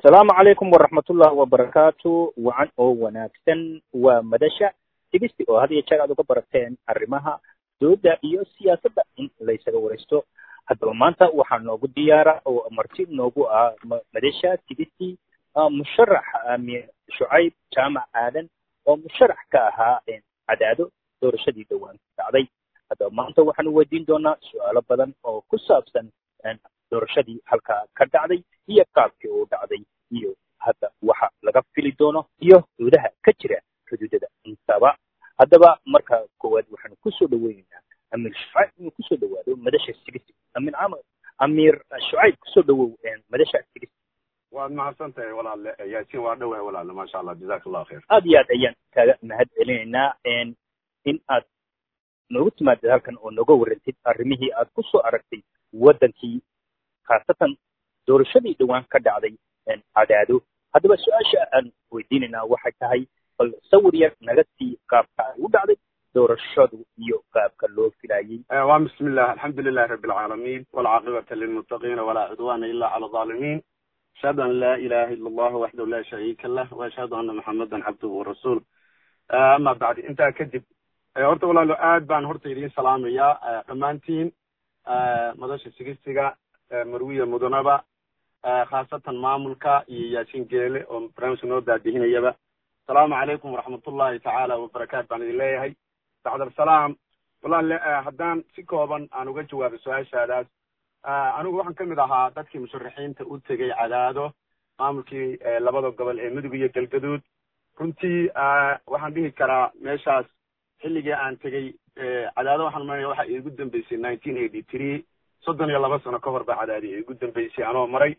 asalaamu calaykum waraxmatullahi wabarakaatu wacan oo wanaagsan waa madasha tigisti oo had iyo jeer aad uga barateen arrimaha dooda iyo siyaasadda in laysaga waraysto haddaba maanta waxaa noogu diyaara oo marti noogu ah madasha tigisti musharax amir shucayb jaamac aadan oo musharax ka ahaa cadaado doorashadii dhowaan dhacday haddaba maanta waxaanu weydiin doonaa su-aalo badan oo ku saabsan doorashadii halkaa ka dhacday iyo qaabkii uu dhacday iyo hadda waxa laga fili doono iyo doodaha ka jira xuduudada intaba haddaba marka koowaad waxaanu kusoo dhaweyneynaa amiir shucayb inuu kusoo dhawaado madasha sigisi amin camar amiir shucayb kusoo dhawow madasha sigisi waad mahadsan tahay walaalle yaasin waa dhowahay walaalle maasha allah jazaka allah khayr aad iyo aad ayaan kaaga mahad celinaynaa in aad noogu timaadid halkan oo nooga warantid arrimihii aad ku soo aragtay waddankii khaasatan doorashadii dhowaan ka dhacday cadaado haddaba su-aasha aan weydiinaynaa waxay tahay bal sawir yar naga sii qaabka ay u dhacday doorashadu iyo qaabka loo filaayey waa bismi illah alxamdu lilahi rabi alcaalamiin walcaaqibata lilmuttaqiina walaa cudwana ila cala alظaalimiin ashhadu an laa ilaha ila allah waxdahu la shariika lah waashhadu ana maxamadan cabduhu warasuul ama bacdi intaa kadib horta walaalo aad baan horta idiin salaamayaa dhammaantiin madasha sigistiga marwiya mudanaba khaasatan maamulka iyo yaasiin geele oo barnaamijka noo daadihinayaba asalaamu calaykum waraxmatullahi tacaala wabarakaatu baan idin leeyahay bacdalsalaam walaale haddaan si kooban aan uga jawaabo su-aashaadaas anigu waxaan kamid ahaa dadkii musharaxiinta u tegey cadaado maamulkii labada gobol ee mudug iyo galgaduud runtii waxaan dhihi karaa meeshaas xilligii aan tegey cadaado waxaan maranaya waxa iigu dambeysay nineteen eighty three soddon iyo laba sano ka hor baa cadaadi iigu dambeysay anoo maray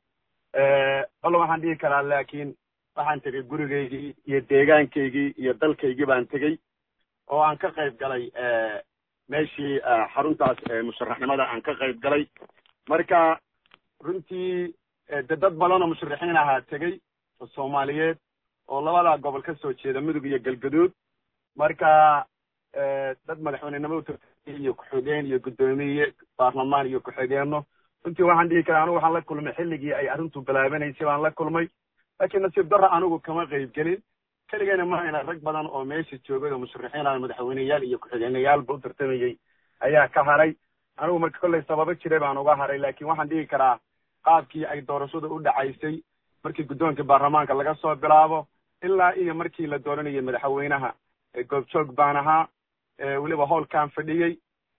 balla waxaan dhihi karaa laakiin waxaan tegey gurigaygii iyo deegaankaygii iyo dalkaygii baan tegey oo aan ka qayb galay meeshii xaruntaas musharaxnimada aan ka qayb galay marka runtii de dad badan oo musharaxiin ahaa tegey oo soomaaliyeed oo labada gobol ka soo jeeda mudug iyo galgaduud marka dad madaxweynenimo utartay iyo ku-xigeen iyo guddoomiye baarlamaan iyo ku-xigeenno runtii waxaan dhihi karaa anigu waxaan la kulmay xilligii ay arrintu bilaabanaysay baan la kulmay laakiin nasiib darra anigu kama qayb gelin keligayna mahayna rag badan oo meesha joogay oo musharaxiin ah madaxweyneyaal iyo ku-xigeenayaalba u tartamayey ayaa ka haray anigu marka kollay sababo jiray baan uga haray laakiin waxaan dhihi karaa qaabkii ay doorashadu u dhacaysay markii guddoonka baarlamaanka laga soo bilaabo ilaa iyo markii la dooranayay madaxweynaha goobjoog baan ahaa weliba howlkaan fadhiyey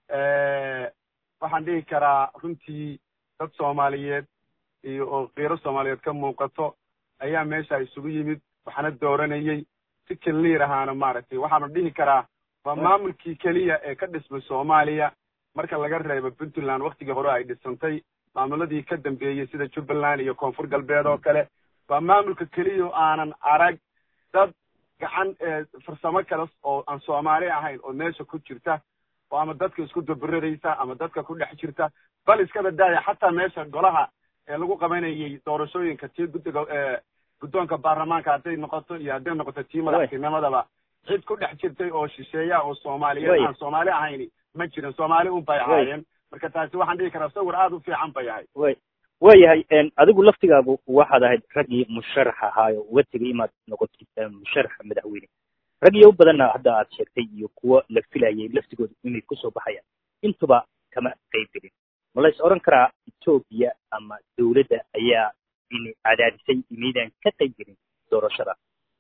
waxaan dhihi karaa runtii dad soomaaliyeed iyo oo kiiro soomaaliyeed ka muuqato ayaa meesha isugu yimid waxaana dooranayey si keliir ahaana maaragtay waxaana dhihi karaa waa maamulkii keliya ee ka dhismay soomaaliya marka laga reebo puntland waktigii hore ay dhisantay maamuladii ka dambeeyey sida jubbaland iyo koonfur galbeed oo kale waa maamulka keliya oo aanan arag dad gacan farsamo kale oo aan soomaali ahayn oo meesha ku jirta oo ama dadka isku daburadaysa ama dadka ku dhex jirta bal iskaba daaya xataa meesha golaha ee lagu qabanayay doorashooyinka tii guddiga guddoonka baarlamaanka hadday noqoto iyo hadday noqoto tii madaxtinimadaba cid ku dhex jirtay oo shisheeya oo soomaaliyeed aan soomaali ahayni ma jirin soomaali un bay ahaayeen marka taasi waxaan dhihi karaa sawir aada u fiican bay ahay way waayahay adigu laftigaagu waxaad ahayd raggii musharax ahaayo uga tegay inaad noqotid musharaxa madaxweyne ragyo badanna hadda aad sheegtay iyo kuwo la filayay laftigooda inay kusoo baxayaan intuba kama qayb gelin ma lays odhan karaa etoobiya ama dawladda ayaa ini cadaadisay inaydaan ka qayb gelin doorashada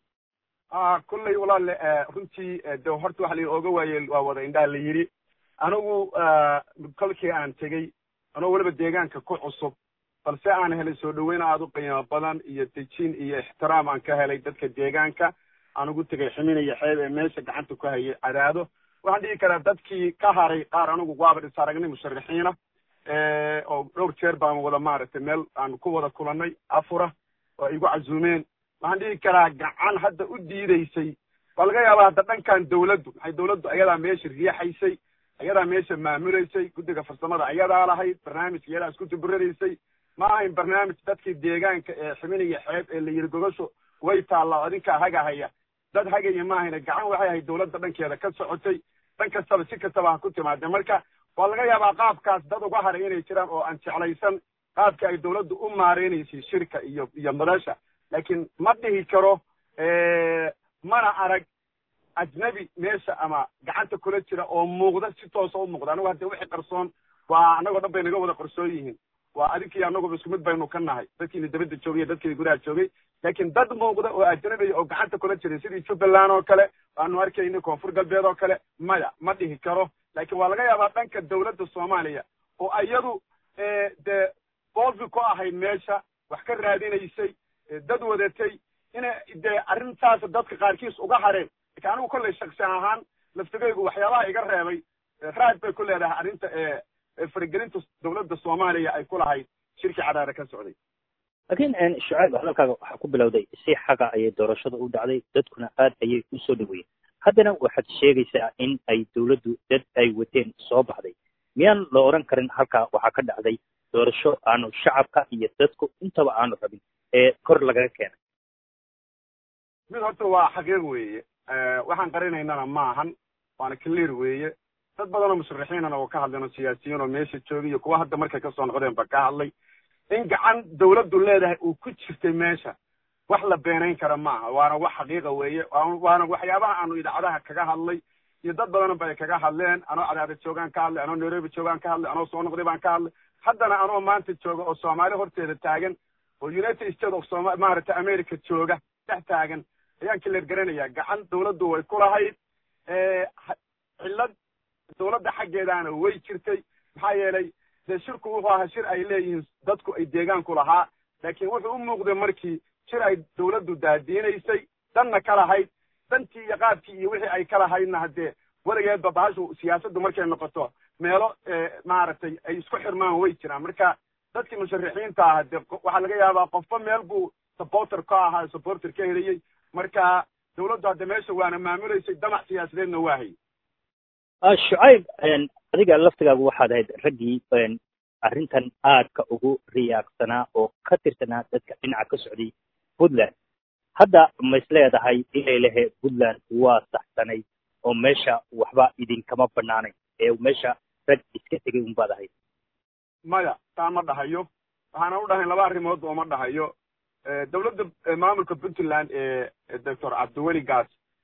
kullay walaale runtii de horta waxa la oga waayey waa wada indhaha la yidhi anigu kolkii aan tegey anoo weliba deegaanka ku cusub balse aan helay soo dhaweyn aada u qiimo badan iyo dejin iyo ixtiraam aan ka helay dadka deegaanka aan ugu tegay ximin iyo xeeb ee meesha gacanta ku hayay cadaado waxaan dhihi karaa dadkii ka haray qaar anigu waaba is aragnay musharaxiina oo dhowr jeer baan wada maaragtay meel aan ku wada kulannay afura oo igu casuumeen waxaan dhihi karaa gacan hadda u diideysay waa laga yaabaa hadda dhankan dawladdu maxay dawladdu ayadaa meesha riixaysay ayadaa meesha maamulaysay guddiga farsamada ayadaa lahayd barnaamijka iyadaa isku duburadaysay ma ahayn barnaamij dadkii deegaanka ee ximin iyo xeeb ee la yiri gogosho way taallaa adinkaa hagahaya dad hagaya ma ahayna gacan waxay ahayd dawladda dhankeeda ka socotay dhan kastaba si kastaba ha ku timaade marka waa laga yaabaa qaabkaas dad uga haray inay jiraan oo aan jeclaysan qaabka ay dawladdu u maareynaysay shirka iyo iyo madasha laakiin ma dhihi karo mana arag ajnabi meesha ama gacanta kula jira oo muuqda si toosa u muuqda anagu hadde wixii qarsoon waa annagoo dhan bay naga wada qarsoon yihiin waa adinkii annaguba isku mid baynu ka nahay dadkiina dabadda joogay iyo dadkiina gudaha joogay laakiin dad muuqda oo ajnabiya oo gacanta kula jiray sidii jubbaland oo kale waanu arkaynay koonfur galbeed oo kale maya ma dhihi karo laakiin waa laga yaabaa dhanka dawladda soomaaliya oo iyadu dee boolfi ku ahayd meesha wax ka raadinaysay dad wadatay inay dee arrintaas dadka qaarkiis uga hareen laakiin anigu kollay shaksi ahaan laftigaygu waxyaabaha iga reebay raad bay ku leedahay arrinta faragelinta dawladda soomaaliya ay ku lahayd shirkii cadaare ka socday laakiin shucayb hadalkaaga waxaa ku bilowday si xaga ayay doorashada u dhacday dadkuna aad ayay u soo dhaweeyeen haddana waxaad sheegaysaa in ay dawladdu dad ay wateen soo baxday miyaan la odhan karin halkaa waxaa ka dhacday doorasho aanu shacabka iyo dadku intaba aanu rabin ee kor lagaga keenay mid horta waa xaqiiq weeye waxaan qarinaynana maahan waana clear weeye dad badanoo musharaxiinana oo ka hadleen oo siyaasiyiin oo meesha joogay iyo kuwa hadda markay kasoo noqdeen ba ka hadlay in gacan dawladdu leedahay uu ku jirtay meesha wax la beenayn kara maaha waana wax xaqiiqa weeye waana waxyaabaha aanu idaacadaha kaga hadlay iyo dad badan ba ay kaga hadleen anoo cadaada joogaan ka hadlay anoo nairobi joogaan ka hadlay anoo soo noqday baan ka hadlay haddana anoo maanta jooga oo soomaali horteeda taagan oo united states of soma maaragtay america jooga dhex taagan ayaan kileer garanayaa gacan dawladdu way ku lahayd cillad dawladda xaggeedaana way jirtay maxaa yeelay dee shirku wuxuu ahaa shir ay leeyihiin dadku ay deegaanku lahaa laakiin wuxuu u muuqday markii shir ay dawladdu daadiinaysay danna ka lahayd dantii iyo qaabkii iyo wixii ay ka lahaydna haddee weligeedba bahashu siyaasaddu markay noqoto meelo maaragtay ay isku xirmaan way jiraan marka dadkii musharaxiinta ah dee waxaa laga yaabaa qofba meel buu supporter ka ahaa supporter ka heliyey marka dawladdu hadda meesha waana maamulaysay damac siyaasadeedna waa hayay shucayb adiga laftigaagu waxaad ahayd raggii arrintan aadka ugu riyaaqsanaa oo ka tirsanaa dadka dhinaca ka socday puntland hadda ma is leedahay inay lehe puntland waa saxsanayd oo meesha waxba idinkama banaanayn ee meesha rag iska tegay unbaad ahayd maya taa ma dhahayo waxaana u dhahayn laba arrimood oo ma dhahayo dawladda maamulka puntland ee doctor cabdiweli gaas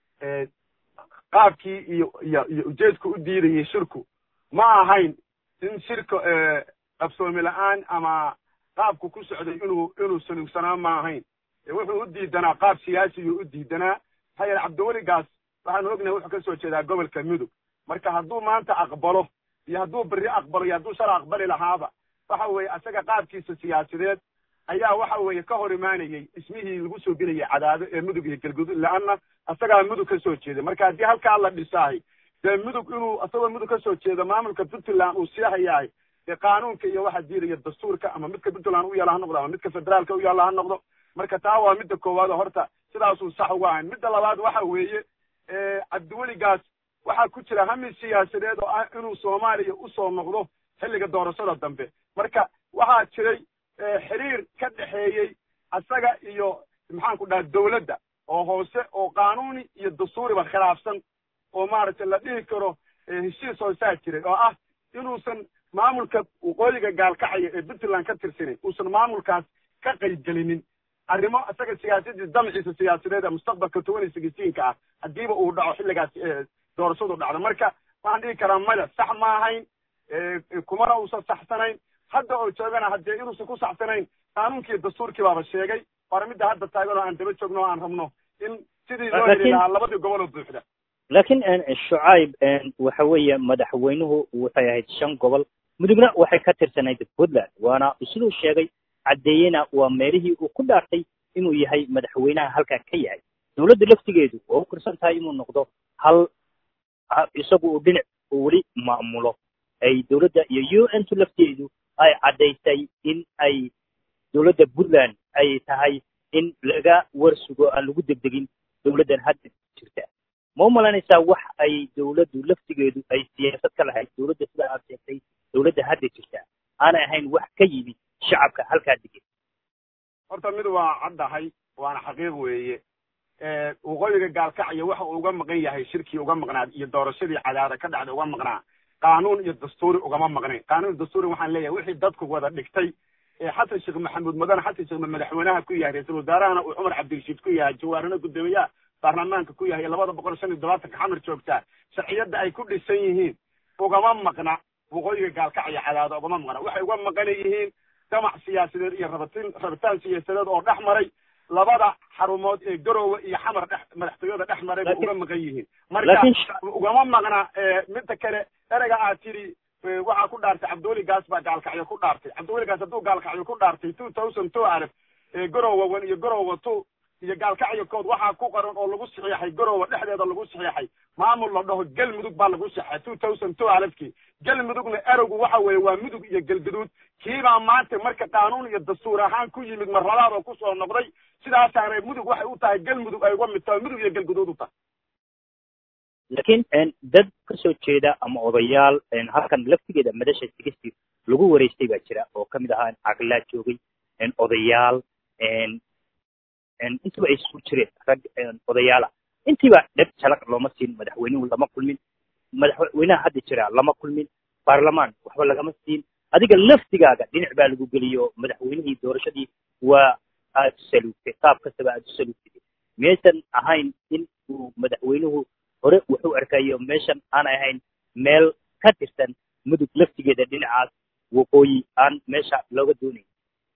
qaabkii iyo iyo iyo ujeedku u diidayay shirku ma ahayn in shirka qabsoomi la-aan ama qaabku ku socday inuu inuu sanuugsanaa ma ahayn wuxuu u diidanaa qaab siyaasiyuu u diidanaa maxaa yeele cabdiweli gaas waxaanu ognahay wuxuu ka soo jeedaa gobolka mudug marka hadduu maanta aqbalo iyo hadduu berri aqbalo iyo hadduu shala aqbali lahaaba waxa weeye asaga qaabkiisa siyaasadeed ayaa waxa weeye ka hor imaanayey ismihii lagu soo gelayay cadaado ee mudug iyo galgudud la-anna asagaa mudug ka soo jeeda marka haddii halkaa la dhisaahay dee mudug inuu asagoo mudug ka soo jeedo maamulka puntland uu siihayahay dee qaanuunka iyo waxa diidaya dastuurka ama midka puntland u yaalla ha noqdo ama midka federaalka u yaalla ha noqdo marka taa waa midda koowaad oo horta sidaasuu sax uga ahayn midda labaad waxa weeye cabdiweligaas waxaa ku jira hami siyaasadeed oo ah inuu soomaaliya usoo noqdo xilliga doorashada dambe marka waxaa jiray xiriir ka dhexeeyey asaga iyo maxaanku dhaha dawladda oo hoose oo qaanuuni iyo dastuuriba khilaafsan oo maaragtay la dhihi karo heshiis hoosaa jiray oo ah inuusan maamulka waqooyiga gaalkacaya ee puntland ka tirsanayn uusan maamulkaas ka qaybgelinin arrimo isaga siyaasadiis damciisa siyaasadeed ee mustaqbalka toban iyo sagastiinka ah haddiiba uu dhaco xilligaas doorashadu dhacdo marka waxaan dhihi karaa maya sax ma ahayn kumana uusan saxsanayn hadda oo joogana haddee inuusan ku saxsanayn qaanuunkii dastuurkii baaba sheegay waana midda hadda taagan oo aan daba joogno o aan rabno in sidii loo heli lahaa labadii goboloo buuxda laakiin shucayb waxa weeye madaxweynuhu waxay ahayd shan gobol mudugna waxay ka tirsanayd puntland waana siduu sheegay caddeeyena waa meelihii uu ku dhaartay inuu yahay madaxweynaha halkaa ka yahay dawladda laftigeedu waa u kirsan tahay inuu noqdo hal isagu uu dhinac uu weli maamulo ay dawladda iyo u n tu lafteedu ay caddaysay in ay dawladda puntland ay tahay in laga warsugo aan lagu degdegin dawladdan hadda jirta ma u malaynaysaa wax ay dawladdu laftigeedu ay siyaasad ka lahayd dawladda sida aad sheegtay dawladda hadda jirta aanay ahayn wax ka yimid shacabka halkaa degan horta mid waa caddahay waana xaqiiq weeye waqooyiga gaalkacyo waxa uu uga maqan yahay shirkii uga maqnaa iyo doorashadii cadaada ka dhacda uga maqnaa qaanuun iyo dastuuri ugama maqnayn qaanuun dastuuri waxaan leeyahay wixii dadku wada dhigtay xasan sheekh maxamuud mudane xasan sheekh madaxweynaha ku yahay ra-iisul wasaarahana uu cumar cabdirashiid ku yahay jawaarina guddoomiyaha baarlamaanka ku yahay labada boqol shan iyo todobaatanka xamar joogtaa sharciyadda ay ku dhisan yihiin ugama maqna waqooyiga gaalkacyo cadaado ugama maqna waxay uga maqan yihiin damac siyaasadeed iyo rabatin rabitaan siyaasadeed oo dhex maray labada xarumood ee garowe iyo xamar dhex madaxtooyada dhex maray bay uga maqan yihiin marka ugama maqna midda kale ereyga aad tidhi waxaa ku dhaartay cabdiweli gaas baa gaalkacyo ku dhaartay cabdiweli gaas hadduu gaalkacyo ku dhaartay two thousand two alif garowe one iyo garowe two iyo gaalkacyo kood waxaa ku qoran oo lagu saxiixay garowe dhexdeeda lagu saxiixay maamul la dhaho galmudug baa lagu saxeexay two thousand two alifkii galmudugna erowgu waxa weeye waa mudug iyo galgaduud kiibaa maanta marka qaanuun iyo dastuur ahaan ku yimid marlabaad oo kusoo noqday sidaasaanay mudug waxay u tahay galmudug ay uga mid tahay mudug iyo galgaduud u tahay laakiin dad kasoo jeeda ama odayaal halkan laftigeeda madasha sigistii lagu wareystay baa jira oo kamid ahaa caqlaa joogay odayaal intiba ay isku jireen rag odayaala intiiba dheb jalaq looma siin madaxweynuhu lama kulmin madaxweynaha hadda jira lama kulmin baarlamaan waxba lagama siin adiga laftigaaga dhinac baa lagu geliyo madaxweynihii doorashadii waa aad u saluugtay qaab kastaba aad u saluugtay miyaysan ahayn in uu madaxweynuhu hore wuxuu arkayo meeshan aan ahayn meel ka tirsan mudug laftigeeda dhinacaas waqooyi aan meesha looga doonayn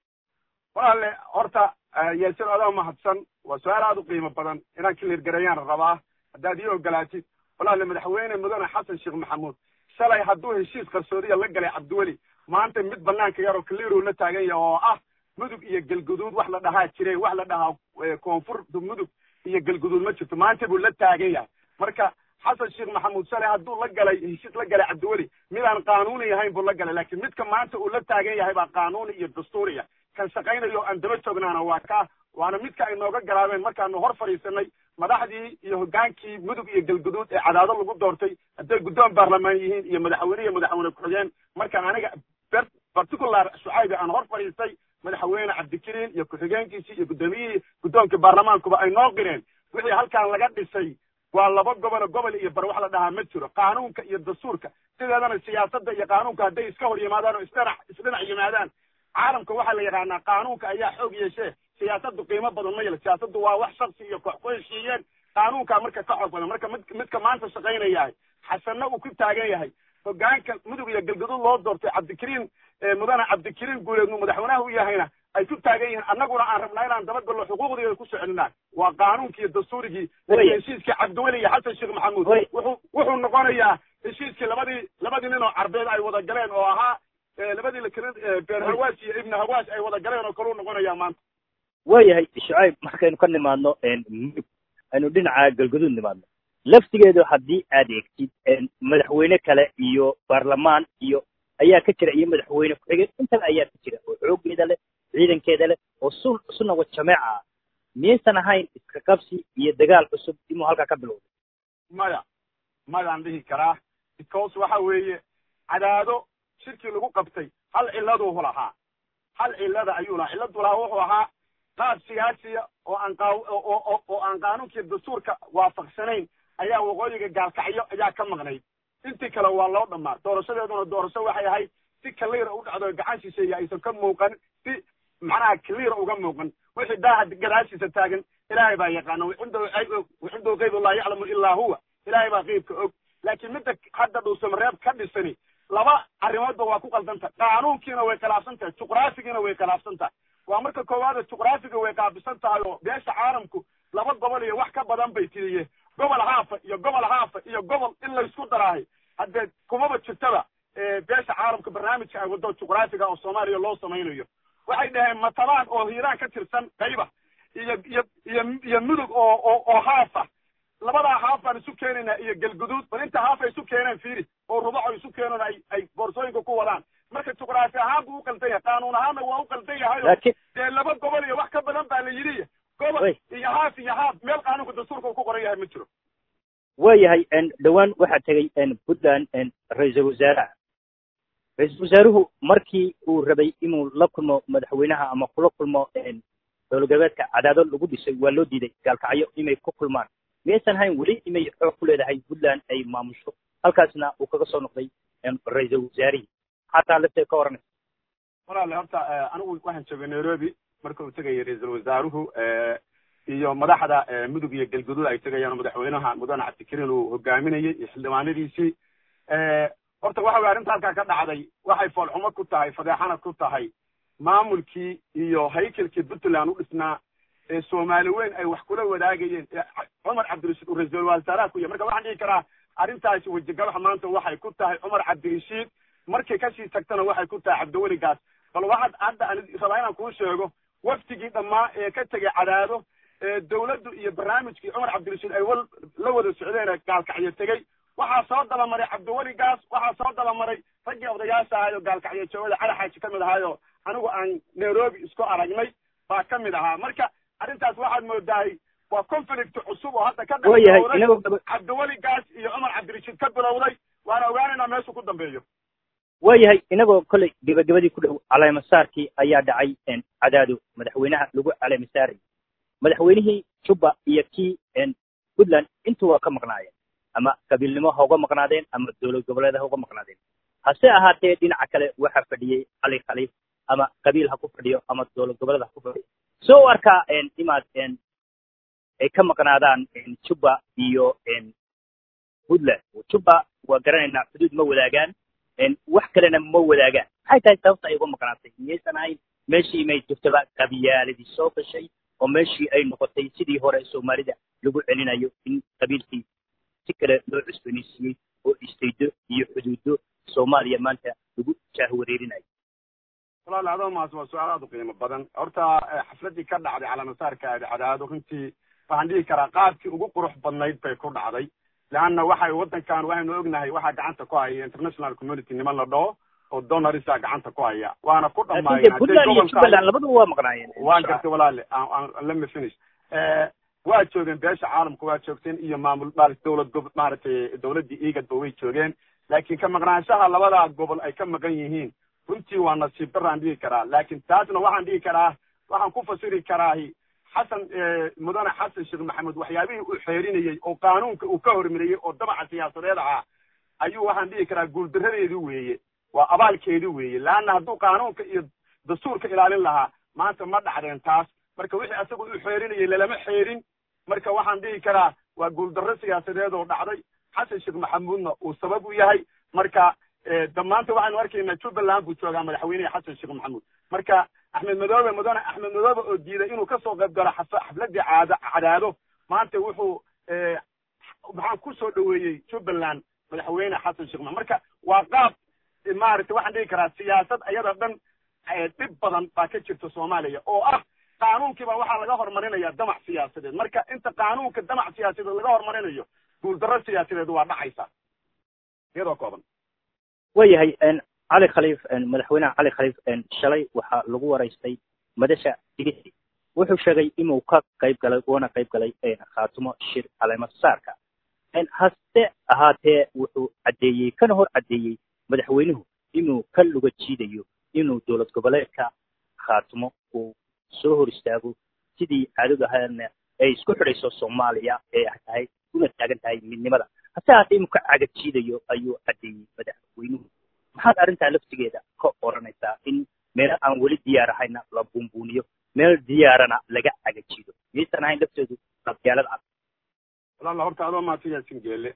walaale horta yaasir adaa mahadsan waa su-aal aada u qiimo badan inaan kiliir garayaan rabaa haddaad ii ogolaatid walaale madaxweyne mudane xasan sheekh maxamuud shalay hadduu heshiis qarsoodiya la galay cabdiweli maanta mid banaanka yaroo kaliiruu la taagan yahay oo ah mudug iyo galguduud wax la dhahaa jire wax la dhahaa koonfurta mudug iyo galguduud ma jirto maanta buu la taagan yahay marka xasan sheekh maxamuud shalay hadduu la galay heshiis la galay cabdiweli midaan qaanuuni ahayn buu la galay laakiin midka maanta uu la taagan yahay baa qaanuuni iyo dastuuriya kan shaqaynayo aan daba joognaana waa kaa waana midka ay nooga garaabeen markaanu hor fadhiisanay madaxdii iyo hoggaankii mudug iyo galguduud ee cadaado lagu doortay hadday guddoon baarlamaan yihiin iyo madaxweyne iyo madaxweyne ku-xigeen markaan aniga particular shucaybi aan hor fadhiistay madaxweyne cabdikariin iyo ku-xigeenkiisii iyo guddoomiyihii guddoonka baarlamaankuba ay noo qireen wixii halkaan laga dhisay waa laba gobolo gobol iyo bar wax la dhahaa ma jiro qaanuunka iyo dastuurka sideedana siyaasadda iyo qaanuunka hadday iska hor yimaadaan oo isdhinac isdhinac yimaadaan caalamka waxaa la yidhahnaa qaanuunka ayaa xoog yeeshee siyaasaddu qiimo badan ma yelo siyaasaddu waa wax shaksi iyo koox ku heshiiyeen qaanuunkaa marka ka xoog badan marka mid midka maanta shaqaynayahay xasanna uu ku taagan yahay hoggaanka mudug iyo galgaduud loo doortay cabdikariin mudane cabdikariin guuleed uu madaxweynaha u yahayna ay ku taagan yihiin annaguna aan rabnaa inaan dabagallo xuquuqdeeda ku soconinaa waa qaanuunkii iyo dastuurigii heshiiskii cabdiweli iyo xasan sheekh maxamuud wuxuu wuxuu noqonayaa heshiiskii labadii labadii nin oo carbeed ay wada galeen oo ahaa labadii lakala beer hawaas iyo ibnu hawaas ay wada galeen oo kaluu noqonayaa maanta waayahay shucayb markaynu ka nimaadno mudug aynu dhinaca galgaduud nimaadno laftigeedu haddii aad eegtid madaxweyne kale iyo baarlamaan iyo ayaa ka jira iyo madaxweyne ku-xigeen intaba ayaa ka jira oo xooggeeda leh ciidankeeda leh oo sun sunna wa jameeca ah miyaysan ahayn iska qabsi iyo dagaal cusub inuu halkaa ka bilowday maya mayaan dhihi karaa because waxa weeye cadaado shirkii lagu qabtay hal ciladuu lahaa hal cilada ayuu lahaa ciladu lahaa wuxuu ahaa qaab siyaasiya oo aan qa oo oo aan qaanuunkii dastuurka waafaqsanayn ayaa waqooyiga gaalkacyo ayaa ka maqnayd intii kale waa loo dhamaa doorashadeeduna doorasho waxay ahayd si kaliira u dhacdo gacan shisheeye aysan ka muuqan si macnaha kaliira uga muuqan wixii daaha gadaashiisa taagan ilaahay baa yaqaana wixindow qeyb laa yaclamu ilaa huwa ilaahay baa qeybka og laakiin midda hadda dhuusamareeb ka dhisani laba arrimoodba waa ku qaldanta qaanuunkiina way khilaafsan tahay juqraafigiina way khilaafsan tahay waa marka koowaada juqraafiga way qaabisan tahay oo beesha caalamku laba gobol iyo wax ka badan bay tiriye gobol haafa iyo gobol haafa iyo gobol in laysku daraahay haddee kumaba jirtaba beesha caalamka barnaamijka ay waddo juqraafiga oo soomaaliya loo samaynayo waxay dhaheen matalaan oo hiiraan ka tirsan qayba iyo iyo iyo iyo mudug oo oo oo haafa labadaa haaf baan isu keenaynaa iyo galguduud bal inta haaf ay isu keeneen fiiri oo rubaco isu keeneen ay ay boorsooyinka ku wadaan marka juqraafi ahaan buu u qaldan yahay qaanuun ahaanna waa u qaldan yahay dee laba gobol iyo wax ka badan baa la yidhi gobol iyo haaf iyo haaf meel qaanuunka dastuurka uu ku qoran yahay ma jiro waayahay dhowaan waxaa tegey puntland ra-iisul wasaaraha ra-iisul wasaaruhu markii uu rabay inuu la kulmo madaxweynaha ama kula kulmo dowlad galbeedka cadaado lagu dhisay waa loo diiday gaalkacyo inay ku kulmaan miyaysan hayn weli imay xoog ku leedahay puntland ay maamusho halkaasna uu kaga soo noqday ra-iisul wasaarihii xataa lafteed ka oranaysa walaale horta anigu waxaan joogay nairobi marka uu tegayay ra-iisul wasaaruhu iyo madaxda mudug iyo galguduud ay tegayaan madaxweynaha mudane cabdikariin uu hogaaminayay iyo xildhibaanadiisii horta waxa weye arrinta halkaa ka dhacday waxay foolxumo ku tahay fadeexana ku tahay maamulkii iyo haykelkii puntland u dhisnaa ee soomaali weyn ay wax kula wadaagayeen cumar cabdirashiid uu ra-iisul wasaaraha ku yahay marka waxaan dhihi karaa arrintaasi wejigabaxa maanta waxay ku tahay cumar cabdirashiid markay kasii tagtana waxay ku tahay cabdiweligaas bal waxaad hadda aan rabaa inaan kuu sheego waftigii dhammaa ee ka tegay cadaado dawladdu iyo barnaamijkii cumar cabdirashiid ay wal la wada socdeen gaalkacyo tegey waxaa soo dabamaray cabdiweligaas waxaa soo dabamaray raggii odayaasha ahayo gaalkacyo joogada cali xaaji ka mid ahaayo anigu aan nairobi isku aragnay baa ka mid ahaa marka arrintaas waxaad moodahay waa conflict cusub oo hadda ka dhexbilowday cabdiweligaas iyo cumar cabdirashiid ka bilowday waana ogaanaynaa meeshuu ku dambeeyo waayahay inagoo kolley gebagabadii ku dhow caleemasaarkii ayaa dhacay cadaado madaxweynaha lagu caleemasaaray madaxweynihii juba iyo kii puntland intu waa ka maqnaayeen ama qabiilnimo ha uga maqnaadeen ama dowlad goboleed ha uga maqnaadeen hase ahaatee dhinaca kale waxaa fadhiyey cali khaliif ama qabiil ha ku fadhiyo ama dowlad goboleed ha ku fadhiyo soo u arkaa imaad ay ka maqnaadaan juba iyo puntland juba waa garanaynaa xuduud ma wadaagaan wax kalena ma wadaagaan maxay tahay sababta ay uga maqnaatay miyaysan ahayn meeshii may jirtaba qabiyaaladii soo gashay oo meeshii ay noqotay sidii hore soomaalida lagu celinayo in qabiilkii si kale loo cusboonaysiiyey oo istaydo iyo xuduudo soomaaliya maanta lagu jaahwareerinayo walaal adoo maas waa su-aal aad u qiimo badan horta xafladdii ka dhacday calaamasaarka aadi cadaado runtii waxaan dhihi karaa qaabkii ugu qurux badnayd bay ku dhacday leanna waxay waddankan waxaynu ognahay waxaa gacanta ku haya international community niman la dhaho oo donorisa gacanta ku haya waana ku puntland iyo jubbaland labaduba waa maqnaayeen waan gartay walaale lemme finish waa joogeen beesha caalamka waa joogteen iyo maamul dowlad gob maaragtay dowladdii igadba way joogeen laakiin ka maqnaanshaha labadaa gobol ay ka maqan yihiin runtii waa nasiib daraan dhihi karaa laakiin taasna waxaan dhihi karaa waxaan ku fasiri karaahi xasan mudane xasan sheekh maxamed waxyaabihii uu xeerinayey oo qaanuunka uu ka hormariyey oo damaca siyaasadeed ahaa ayuu waxaan dhihi karaa guuldaradeedi weeye waa abaalkeedi weeye leanna hadduu qaanuunka iyo dastuurka ilaalin lahaa maanta ma dhacdeen taas marka wixii asagu uu xeerinayey lalama xeerin marka waxaan dhihi karaa waa guuldarro siyaasadeed oo dhacday xasan sheekh maxamuudna uu sabab u yahay marka damaanta waxaynu arkaynaa jubbaland buu joogaa madaxweynehi xasan sheekh maxamuud marka axmed madoobe mudane axmed madoobe oo diiday inuu kasoo qayb galo xafladdii caad cadaado maanta wuxuu maxaan kusoo dhaweeyey jubbaland madaxweyne xasan sheekh maxamuud marka waa qaab maaragtay waxaan dhihi karaa siyaasad ayada dhan dhib badan baa ka jirta soomaaliya oo ah qaanuunkiiba waxaa laga horumarinaya damac siyaasadeed marka inta qaanuunka damac siyaasadeed laga horumarinayo guuldarro siyaasadeed waa dhacaysa iyadoo kooban waayahay cali khaliif madaxweynaha cali khaliif shalay waxaa lagu waraystay madasha digisi wuxuu sheegay inuu ka qayb galay uuna qayb galay khaatumo shir caleemasaarka hase ahaatee wuxuu caddeeyey kana hor caddeeyey madaxweynuhu inuu ka luga jiidayo inuu dowlad goboleedka khaatumo uu soo hor istaago sidii caadadu ahaana ay isku xidhayso soomaaliya ee tahay una taagan tahay midnimada hase ahaatee inuu ka caga jiidayo ayuu caddeeyey madaxweynuhu maxaad arrintaa laftigeeda ka odhanaysaa in meelo aan weli diyaar ahayna la buunbuuniyo meel diyaarana laga caga jiido miyaysan ahayn laftoodu qabyaalad cad walaala horta adoo maadsan yaasin geele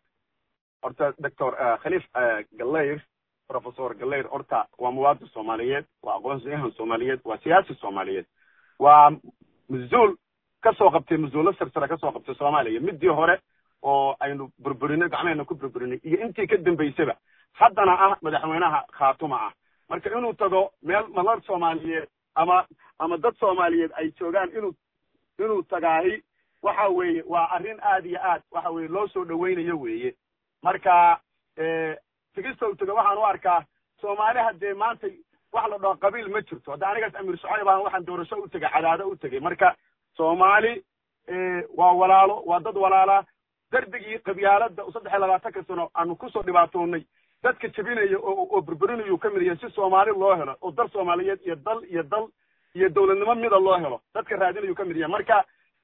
horta doctor khaliif gallayr professor gallayr horta waa muwaadin soomaaliyeed waa aqoonsiyahan soomaaliyeed waa siyaasi soomaaliyeed waa mas-uul kasoo qabtay mas-uulo sarsare kasoo qabtay soomaaliya midii hore oo aynu burburinay gacmehena ku burburinay iyo intii ka dambaysaba haddana ah madaxweynaha khaatuma ah marka inuu tago meel madar soomaaliyeed ama ama dad soomaaliyeed ay joogaan inuu inuu tagaahi waxa weeye waa arrin aad iyo aad waxa weye loo soo dhawaynayo weeye marka tigistow tago waxaan u arkaa soomaali haddee maanta wax la dhaho qabiil ma jirto hadda anigaas amiir shucayb aan waxaan doorasho u tegay cadaado u tegay marka soomaali waa walaalo waa dad walaala darbigii qabyaaladda saddex iyo labaatanka sano aanu kusoo dhibaatoonay dadka jebinaya oo oo burburinayuu ka mid yahay si soomaali loo helo oo dal soomaaliyeed iyo dal iyo dal iyo dowladnimo mida loo helo dadka raadinayuu ka mid yahay marka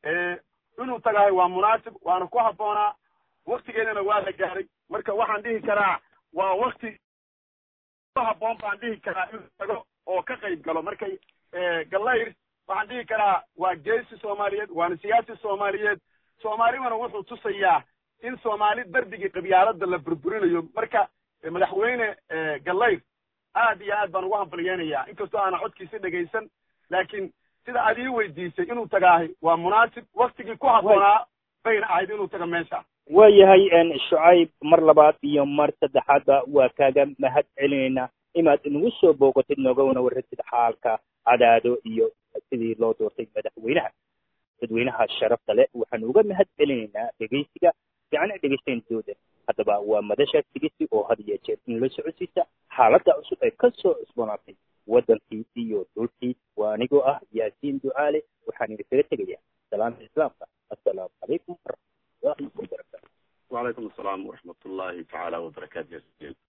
inuu tagahay waa munaasib waana ku habboonaa waktigeedana waa la gaaray marka waxaan dhihi karaa waa wakti ku habboon baan dhihi karaa inuu tago oo ka qayb galo markay gallayr waxaan dhihi karaa waa geesi soomaaliyeed waana siyaasi soomaaliyeed soomaalidana wuxuu tusayaa in soomaali darbigii qabyaalada la burburinayo marka madaxweyne gallayr aad iyo aad baan ugu hambalyeenayaa inkastoo aana codkiisi dhegaysan laakiin sida aad ii weydiisay inuu tagaahay waa munaasib waktigii ku habboonaa bayna ahayd inuu taga meesha waayahay shucayb mar labaad iyo mar saddexaadba waa kaaga mahad celinaynaa inaad nagu soo boogatid noogana warratid xaalka cadaado iyo sidii loo doortay madaxweynaha dadweynaha sharafta leh waxaanu uga mahad celinaynaa dhegaysiga fiicana dhegaystayn dooda haddaba waa madasha tigisi oo had iyo jeer in la socodsiisa xaaladda cusub ee ka soo cusboonaatay waddankii iyo dhulkii waa anigoo ah yaasiin ducaale waxaan idinkaga tegayaa salaamta islaamka assalaamu calaykum waraxmatullahi wabarakatu وعليكم السلام ورحمة الله تعالى وبركاته